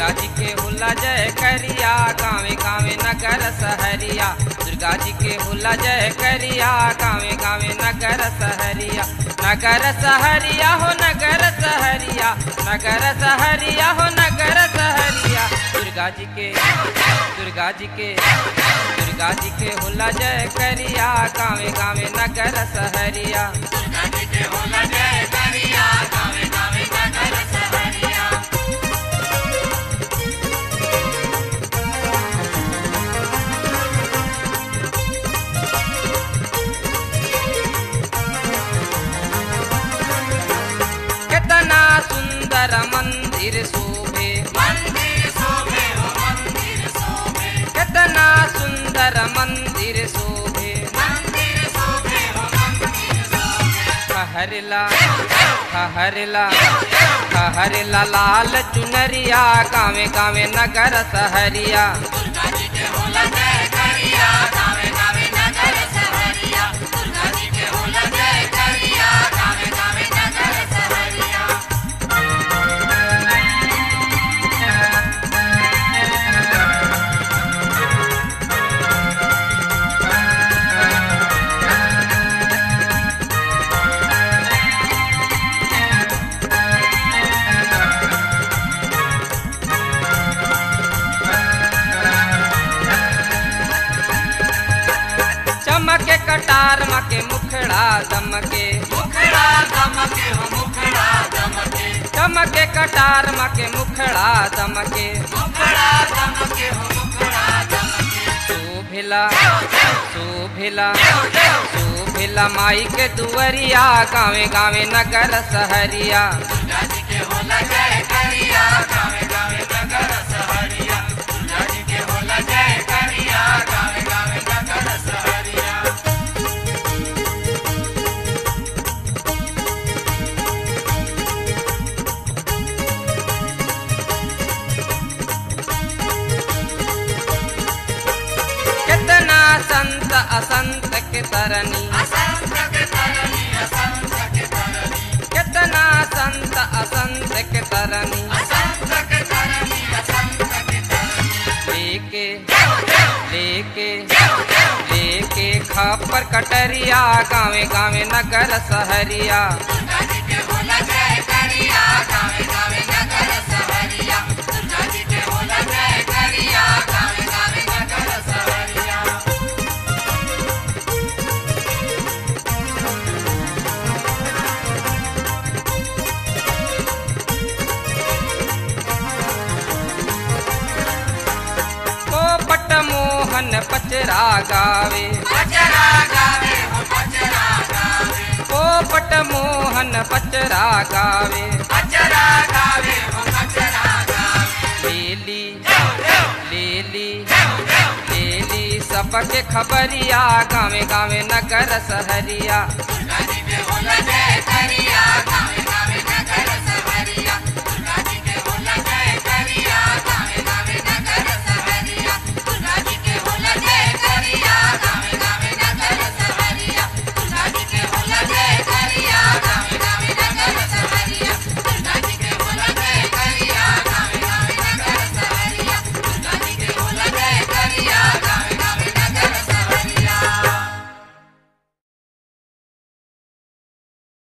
दुर्गा जी के हुला जय करिया गावे गावे नगर सहरिया दुर्गा जी के हुला जय करिया गावे गावे नगर सहरिया नगर सहरिया हो नगर सहरिया नगर सहरिया हो नगर सहरिया दुर्गा जी के दुर्गा जी के दुर्गा जी के हुला जय करिया गावे गावे नगर सहरिया दुर्गा जी के होला जय करिया गावे गावे नगर सहरिया कितना सुंदर मंदिर शोभे मंदिर शोभे हो मंदिर शोभे कितना सुंदर मंदिर शोभे मंदिर शोभे हो मंदिर शोभे हरला हरला हरला लाल चुनरिया गावे गावे नगर सहरिया दुर्गा जी के होला जय करिया गावे गावे नगर सहरिया दुर्गा जी के होला जय करिया गावे गावे नगर सहरिया चमके कटार मके मुखड़ा दमके मुखड़ा दमके हो मुखड़ा दमके चमके कटार मके मुखड़ा दमके मुखड़ा दमके हो मुखड़ा दमके शोभिला शोभिला शोभिला माई के दुवरिया गावे गावे नगर सहरिया दुर्गा जी के होला जय करिया गावे गावे नगर सहरिया दुर्गा जी के होला जय करिया गावे गावे नगर सहरिया कितना संत असंत के तरनी असंत के तरनी असंत के तरनी कितना संत असंत के तरनी असंत के तरनी असंत के तरनी लेके लेके लेके खापर कटरिया गावे गावे नगर सहरिया दुर्गा जी के होला जय करिया गावे गावे नगर सहरिया दुर्गा जी के होला जय करिया गावे गावे नगर सहरिया पोपट मोहन पचरा गावे पचरा गावे हो पचरा गावे पोपट मोहन पचरा गावे पचरा गावे हो पचरा गावे लेली लेली लेली सबके खबरिया गावे गावे नगर सहरिया दुर्गा जी के होला जय करिया